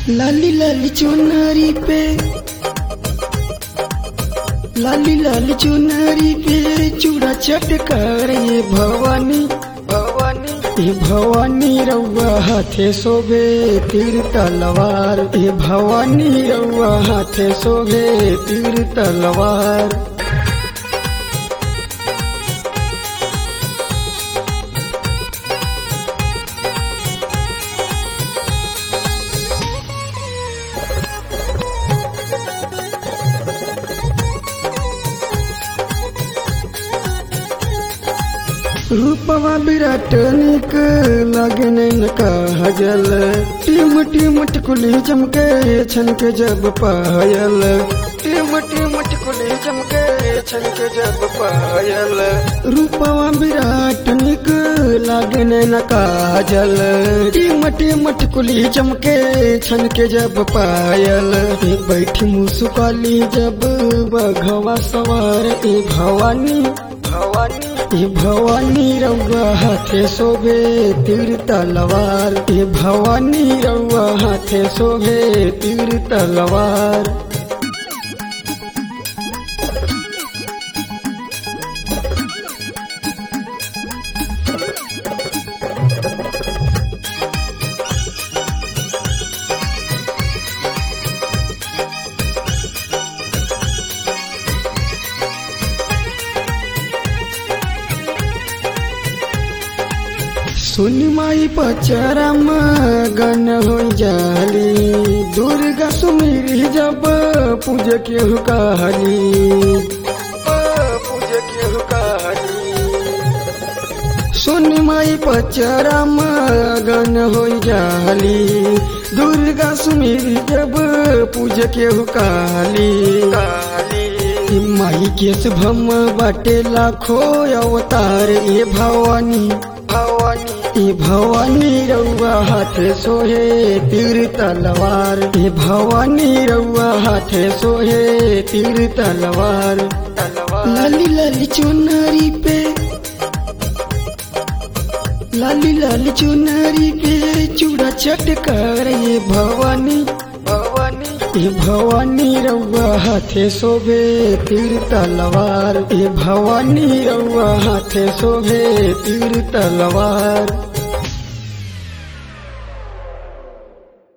लाली लाली चुनरी पे लाली लाली चुनरी पे चूड़ा चटकार ये भवानी भवानी ये भवानी रउआ हाथे शोभे तीर तलवार ये भवानी रउआ हाथे शोभे तीर तलवार रूपवा विराट निक लगे नैन का हजल टीम टीम टिकुली चमके छनके जब पायल टीम टीम टिकुली चमके छनके जब पायल रूपवा विराट निक लगे नैन का हजल टीम टीम टिकुली चमके छनके जब पायल बैठी मुसुकाली जब बघवा सवार ए भवानी भवानी ये भवानी रउआ हाथे शोभे तीर तलवार ये भवानी रउआ हाथे शोभे तीर तलवार सुनी माई पचरम गन हो जाली दुर्गा सुमिरी जब पूज के कहली पूज के कहली सुनी माई पचरम गन हो जाली दुर्गा सुमिरी जब पूज के कहली कहली माई के शुभम बाटे लाखो अवतार ये भवानी भवानी ये भवानी रउआ हाथे सोहे तीर तलवार ये भवानी रउआ हाथे सोहे तीर तलवार लाली लाली चुनरी पे लाली लाली चुनरी पे चूड़ा चटकार ये भवानी भवानी ये भवानी रउआ हाथे शोभे तीर तलवार ये भवानी रउआ हाथे शोभे तीर तलवार